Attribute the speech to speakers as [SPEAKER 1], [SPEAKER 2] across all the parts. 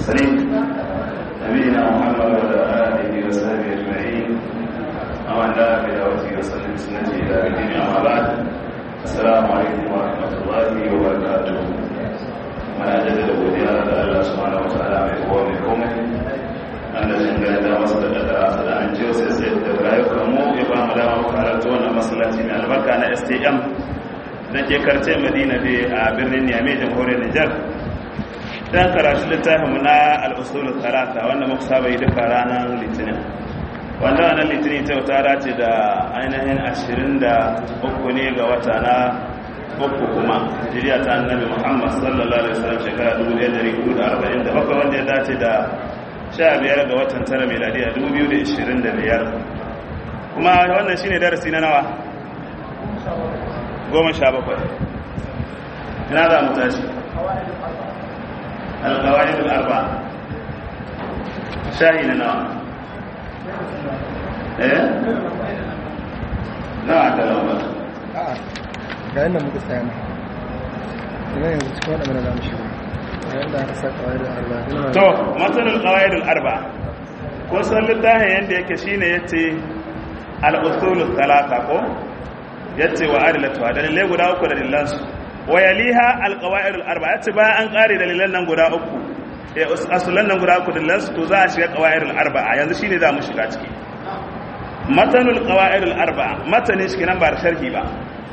[SPEAKER 1] المرسلين نبينا محمد وعلى آله وصحبه أجمعين ومن دعا بدعوته وسلم بسنته إلى الدين أما بعد السلام عليكم ورحمة الله وبركاته من أجل godiya da Allah subhanahu wa ta'ala mai kowa mai komai wanda shi ga da masu da kadara su da an jiyo sai sai da rayukan mu ya ba mu dama karatu wannan masallaci mai albarka na STM da ke karce Madina bi a birnin Niamey jamhuriyar Nijar dan karatu littafin mu na al-usul talata wanda muka saba yi duka ranar Litinin wanda ranar Litinin ta ta dace da ainihin 23 ne ga wata na uku kuma hijiriya ta annabi muhammad sallallahu alaihi wasallam shekara 1447 wanda ya dace da 15 ga watan tara miladiya 2025 kuma wannan shine darasi na nawa goma sha bakwai ina za mu tashi alkawai arba shahi na nawa eh nawa ta lambar
[SPEAKER 2] ga yadda muka tsaya na ina yanzu cikin waɗanda za mu shiga ga yadda aka sa kawai da arba
[SPEAKER 1] to matsalar qawaidul arba ko san littafin yanda yake shine yace al-usul thalatha ko yace wa adilatu dalilai guda uku da dalilan su wa yaliha al-qawaidul arba yace bayan an kare dalilan nan guda uku eh asulan nan guda uku dalilan su to za a shiga qawaidul arba yanzu shine za mu shiga ciki matanul qawaidul arba matanin shi nan ba da sharhi ba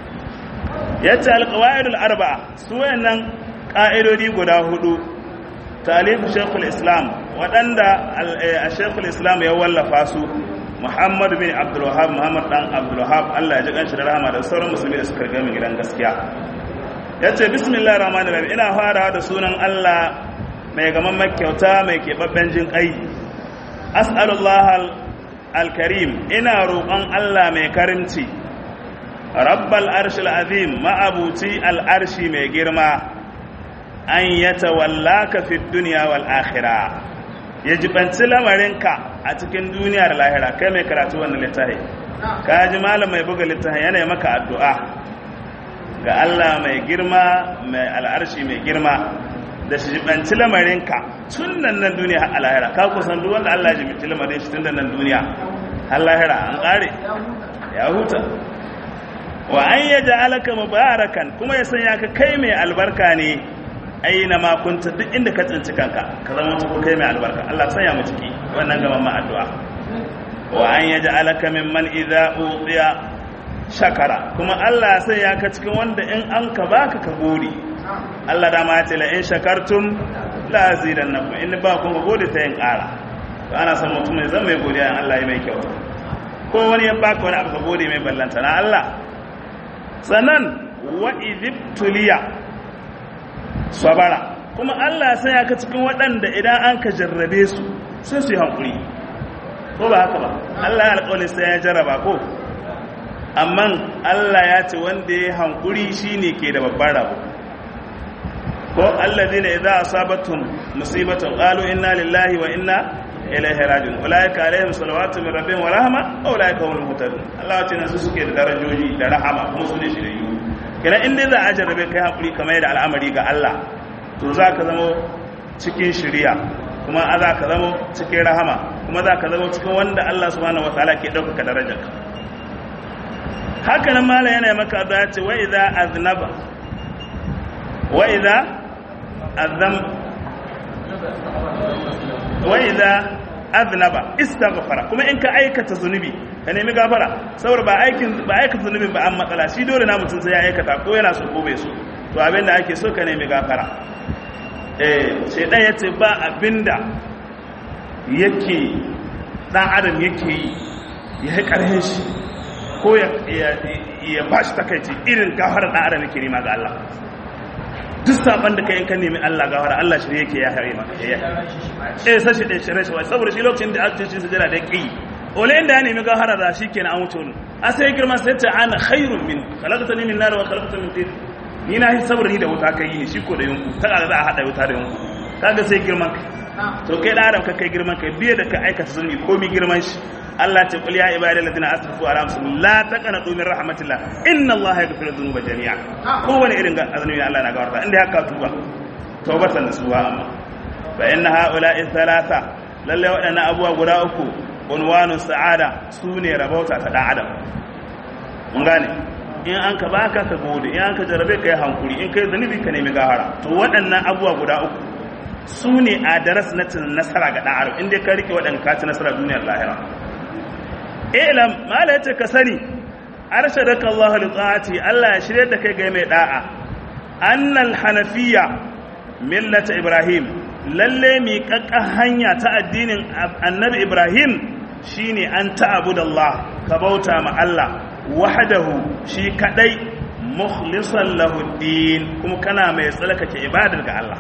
[SPEAKER 1] yace alqawaidul arba'a su wayannan ka'idodi guda hudu talifu shaykhul islam wadanda shaykhul islam ya wallafa su muhammad bin abdul wahhab muhammad dan abdul wahhab Allah ya ji kanshi da rahama da sauran musulmi da suka riga mu gidan gaskiya yace bismillahir rahmanir rahim ina farawa da sunan Allah mai gaman kyauta mai kebabben jin kai as'alullah al-karim ina roƙon Allah mai karimci rabbal arshil azim ma'abuci al'arshi mai girma an ya tawallaka fi duniya wal akhira ya jibanci lamarinka a cikin duniya da lahira kai mai karatu wannan littafi ka ji malam mai buga littafi yana maka addu'a ga Allah mai girma mai al'arshi mai girma da shi jibanci lamarinka tun nan nan duniya har lahira ka kusan duk wanda Allah ya jibanci lamarin shi tun nan duniya har lahira an kare ya huta wa an ya ja'alaka mubarakan kuma ya sanya ka kai mai albarka ne aina ma kunta duk inda ka tsinci kanka ka zama mutu kai mai albarka Allah sanya mu ciki wannan gaban ma addu'a wa an ya ja'alaka mimman idza utiya shakara kuma Allah ya sanya ka cikin wanda in an ka baka ka gode Allah da ma ya ce la in shakartum la azidannakum in ba ku gode sai in ƙara to ana son mutum ya zama mai godiya in Allah ya mai kyauta ko wani ya baka wani abu ka gode mai ballanta na Allah sannan wa'idibtuliya sabara kuma Allah sai ya ka cikin waɗanda idan an ka jarrabe su sai su yi hankuri ko ba haka ba Allah ya alƙawali sai ya jarraba ko amma Allah ya ce wanda ya hankuri shine ke da babban rabo ko alladhina idza asabatum musibatun qalu inna lillahi wa inna ilaihi rajiun ulaika alaihim salawatu min rabbihim wa rahma wa ulaika humul muhtadun Allah ya ce nan su suke da darajoji da rahama kuma su ne shiriyu kenan in dai za a jarrabe kai hakuri kamar da al'amari ga Allah to za ka zama cikin shiriya kuma za ka zama cikin rahama kuma za ka zama cikin wanda Allah subhanahu wataala ke ɗaukaka darajarka haka nan mala yana maka da ce wa idza aznaba wa idza azam wa idza aznaba istaghfara kuma in ka aikata zunubi ka nemi gafara saboda ba aikin ba aikata zunubin ba an matsala shi dole na mutum sai ya aikata ko yana so ko bai so to abinda ake so ka nemi gafara eh shedan yace ba abinda yake dan adam yake yi ya yi karhin shi ko ya ya bashi takaici irin gafara dan adam yake nema ga Allah duk saban da kai in ka nemi Allah gafara Allah shi yake ya hare maka ya eh sashi da shirye shi saboda shi lokacin da aka ce sujada da kai ole inda ya nemi gafara da shi kenan an wuce wani a sai girma sai ta ana khairun min khalaqtani min nar wa khalaqtani min tin ni na saboda ni da wuta kai ni shi ko da yunku ta ga za a hada wuta da yunku kaga sai girman kai to kai da adam ka kai girman kai biye da ka aikata zulmi komi girman shi Allah ce qul ya ibadi alladhina asrafu ala anfusihim la taqnatu min rahmatillah inna Allah yaghfiru dhunuba jami'a kowane irin azumi Allah na gafarta inda haka tuba tawbatan nasuha amma fa inna haula'i thalatha lalle waɗannan abubuwa guda uku unwanu sa'ada sune rabauta ta dan adam mun gane in an ka baka ka gode in an ka jarabe ka yi hankuri in ka yi zunubi ka nemi gahara to waɗannan abubuwa guda uku su ne a daras na cin nasara ga ɗan adam inda ka rike waɗanda ka ci nasara duniyar lahira ilam mala yace ka sani arshadaka Allah li ta'ati Allah ya shirye da kai ga mai da'a annal hanafiya millata ibrahim lalle mi kakka hanya ta addinin annabi ibrahim shine an ta'budallah ka bauta ma Allah wahdahu shi kadai mukhlisan lahu din kuma kana mai tsalkake ibadar ga Allah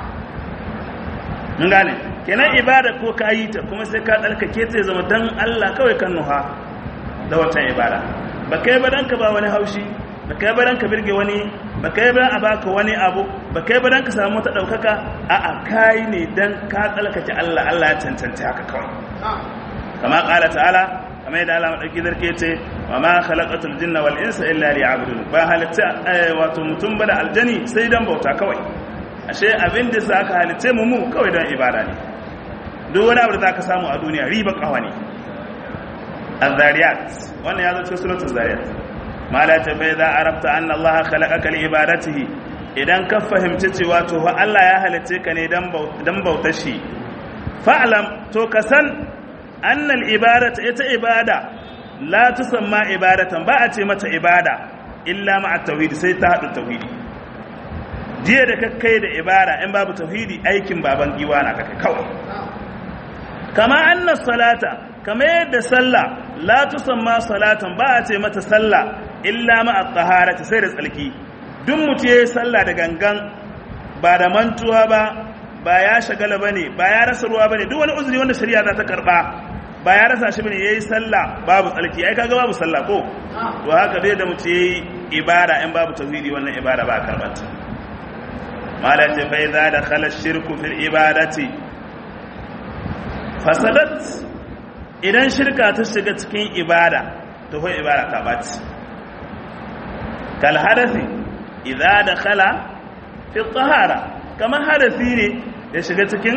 [SPEAKER 1] mun gane kenan ibada ko ka yi ta kuma sai ka tsalkake ta zama dan Allah kawai kan nuha da watan ibada ba kai ba dan ka ba wani haushi ba kai ba dan ka birge wani ba kai ba a baka wani abu ba kai ba dan ka samu ta daukaka a'a kai ne dan ka tsalkake Allah Allah ya cancanta haka kawai kama qala ta'ala kamar yadda Allah madauki zarke ce wa ma khalaqatul jinna wal insa illa liya'budun ba halitta wato mutum ba da aljani sai dan bauta kawai ashe abin da za ka halitta mu mu kawai don ibada ne duk wani abu da za ka samu a duniya riba kawa ne az-zariyat wannan ya zo cikin suratul zariyat mala ta bai za arabta anna Allah khalaqaka li ibadatihi idan ka fahimci cewa to fa Allah ya halitta ka ne dan bautar shi fa'lam to ka san anna al-ibadata ita ibada la tusamma ibadatan ba a ce mata ibada illa ma'a tauhid sai ta hadu tauhidi jiya da kakkai da ibara in babu tauhidi aikin baban giwa na kaka kawai kama anna salata kama yadda sallah la tusamma salatan ba a ce mata sallah illa ma at-taharati sai da tsalki duk mutum yayi sallah da gangan ba da mantuwa ba ba ya shagala bane ba ya rasa ruwa bane duk wani uzuri wanda shari'a za ta karba ba ya rasa shi bane yayi sallah babu tsalki ai kaga babu sallah ko to haka dai da mutum yayi ibara in babu tauhidi wannan ibara ba karbata malati fa idza dakhala ash-shirku fil ibadati fasadat idan shirka ta shiga cikin ibada to fa ibada ta baci kal hadathi idza dakhala fi tahara kamar hadathi ne ya shiga cikin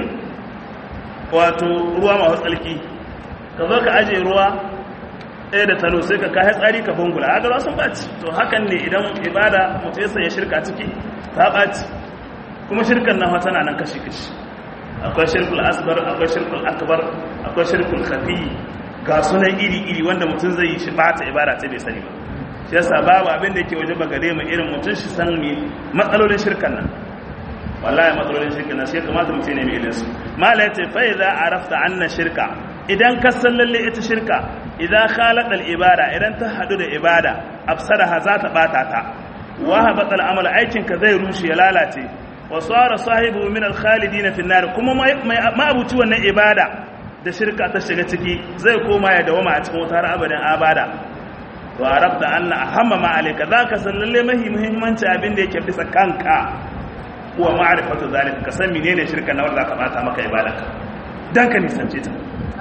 [SPEAKER 1] wato ruwa masu tsalki ka zo ka aje ruwa ɗaya da tano sai ka kayan tsari ka bungula a gaba sun baci to hakan ne idan ibada mutu ya shirka ciki ta baci kuma shirkan nan tana nan kashi-kashi akwai shirkul asbar akwai shirkul akbar akwai shirkul khafi ga sunan iri-iri wanda mutum zai yi shi bata ibada ta bai sani ba shi yasa babu abin da yake waje ba gare mu irin mutum shi san me matsalolin shirkan nan wallahi matsalolin shirkan nan shi ya kamata mutum ne mai ilin su mala yace fa idza arafta anna shirka idan ka san lalle ita shirka idan khalaqa al ibada idan ta hadu da ibada afsadaha za ta bata ta wa habata al amal aikin ka zai rushe ya lalace wa tsara sahibu min alkhalidina fi nar kuma ma abuci wannan ibada da shirka ta shiga ciki zai koma ya dawama a cikin wutar abadan abada to arabta anna ahamma ma alayka zaka san lalle mahi muhimmanci abin da yake bisa kanka kuwa ma'rifatu zalika ka san menene shirka na wanda ka bata maka ibadarka dan ka nisance ta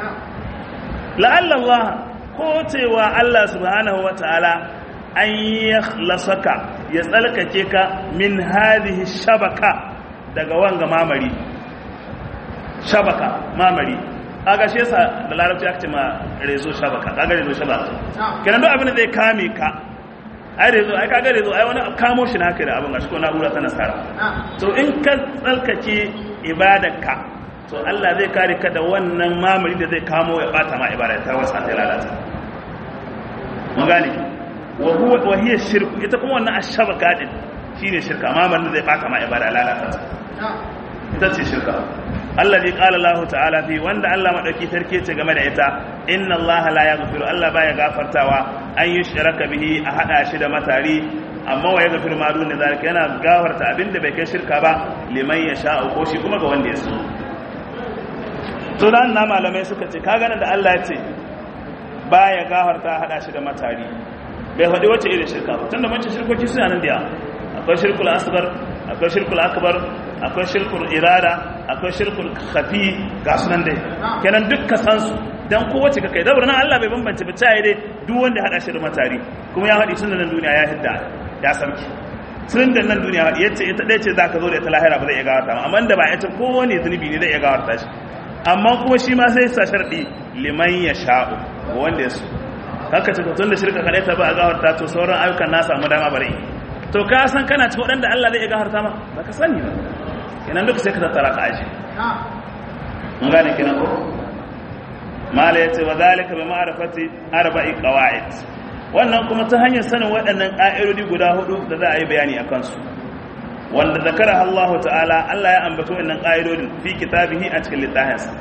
[SPEAKER 1] la'alla Allah ko cewa Allah subhanahu wataala an yakhlasaka ya tsalkake ka min hadhihi shabaka daga wanga mamari shabaka mamari kaga shi yasa da larabci aka ce ma rezo shabaka kaga rezo shabaka kenan duk abin da zai kame ka ai rezo ai kaga rezo ai wani kamo shi naka da abin gashi ko na'ura ta nasara to in ka tsalkake ibadarka to Allah zai kare ka da wannan mamari da zai kamo ya bata ma ibada ta wasa ta lalata mun gane wa huwa wa hiya shirku ita kuma wannan ashabaka din shine shirka mamar da zai bata ma ibada lalata ta ita ce shirka alladhi qala Allah ta'ala fi wanda Allah madauki tarke ce game da ita inna Allah la yaghfiru Allah baya gafartawa an yushraka bihi a hada shi da matari amma wa yaghfiru ma dun zalika yana gafarta abinda bai kai shirka ba liman yasha ko shi kuma ga wanda ya so to dan na malamai suka ce kaga nan da Allah ya ce baya gafarta hada shi da matari bai faɗi wacce irin shirka ba tunda mace shirkoki suna nan da akwai shirkul asbar akwai shirkul akbar akwai shirkul irada akwai shirkul khafi ga sunan dai kenan duk ka san su dan kowace ka kai da nan Allah bai bambance ba tayi dai duk wanda hada shi da matari kuma ya haɗi sunan duniya ya hidda ya sarki tun da nan duniya yace ita ɗaya ce zaka zo da ita lahira ba zai iya gawarta ma amma da ba ita kowane zunubi ne zai iya gawarta shi amma kuma shi ma sai sa sharɗi liman ya sha'u wanda ya so haka ce tun da shirka kaɗai ta ba a gawarta to sauran ayyukan na samu dama bari to ka san kana cikin waɗanda Allah zai iya gawarta ma ba ka sani ba kenan duk sai ka tattara ka aji mun gane kenan ko mala yace wa zalika bi ma'rifati arba'i qawaid wannan kuma ta hanyar sanin waɗannan ƙa'idodi guda hudu da za a yi bayani a kansu wanda zakara Allah ta'ala Allah ya ambato wannan ƙa'idodin fi kitabihi a cikin littafinsa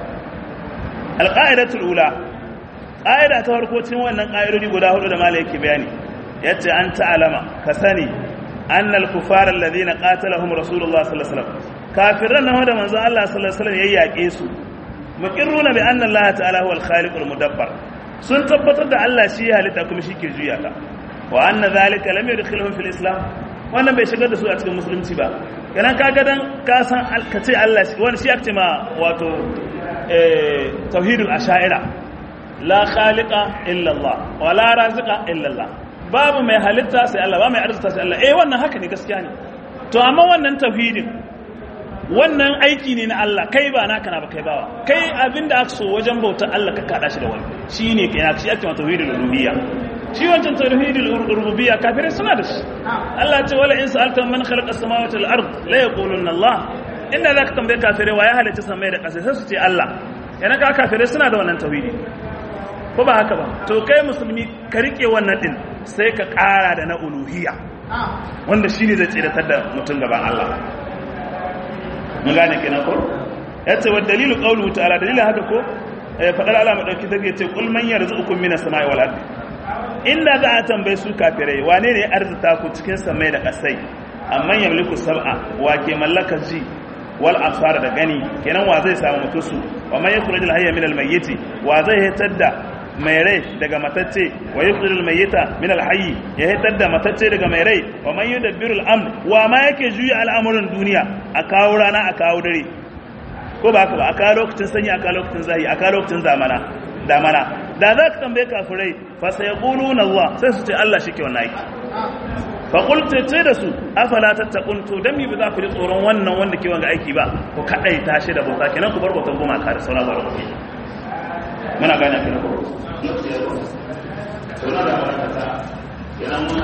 [SPEAKER 1] alƙa'idatul ula ƙa'ida ta farko cikin wannan ƙa'idodi guda hudu da mala yake bayani yace an ta'alama ka sani annal kufara alladhina qatalahum rasulullah sallallahu alaihi wasallam kafiran nan da manzo Allah sallallahu alaihi wasallam ya yaƙe su muqirruna bi anna Allah ta'ala huwal khaliqul mudabbar sun tabbatar da Allah shi ya halitta kuma shi ke juya ta wa anna zalika lam yadkhuluhum fil islam wannan bai shigar da su a cikin musulunci ba kana kaga dan ka san ka ce Allah shi wani shi ake ma wato eh tauhidul asha'ira la khaliqa illa Allah wa la raziqa illa Allah babu mai halitta sai Allah ba mai arzuta sai Allah eh wannan haka ne gaskiya ne to amma wannan tauhidin wannan aiki ne na Allah kai ba naka na ba kai bawa kai abinda aka so wajen bautar Allah ka kada shi da wani shine kai shi ake mata tauhidul rububiyya shi wancan tauhidul rububiyya kafirai suna da shi Allah ya ce wala in sa'alta man khalaqa as-samawati wal ard la yaquluna Allah inda zaka tambaye kafirai wa ya halitta samai da ƙasa sai su ce Allah yana ka kafirai suna da wannan tauhidi ko ba haka ba to kai musulmi ka rike wannan din sai ka ƙara da na uluhiyya wanda shine zai tsiratar da mutum gaban Allah mun gane kenan ko yace wa dalilu qawluhu ta'ala dalilin haka ko fadar Allah madauki take ce kul man yarzuqukum minas samai wal ardi inda za a tambaye su kafirai wane ne arzuta ku cikin samai da kasai amman yamliku sab'a wa ke mallakar ji wal absar da gani kenan wa zai samu mutusu wa man yakhruju hayya min al mayyit wa zai hitar da mai rai daga matacce wa yukhrijul mayyita min al-hayy ya hitar da matacce daga mai rai wa man yudabbiru al-amr wa ma yake juya al'amuran duniya a kawo rana a kawo dare ko ba haka ba a kawo lokacin sanyi a kawo lokacin zahi a kawo lokacin zamana damana da za ka tambaye kafirai fa sayaquluna Allah sai su ce Allah shike wannan aiki fa qultu ce da su afala tattaqun to dan mi ba za ku ji tsoron wannan wanda ke wanga aiki ba ku kadai tashi da bauta kenan ku bar bautan goma ka da sauran barko muna gane kenan ko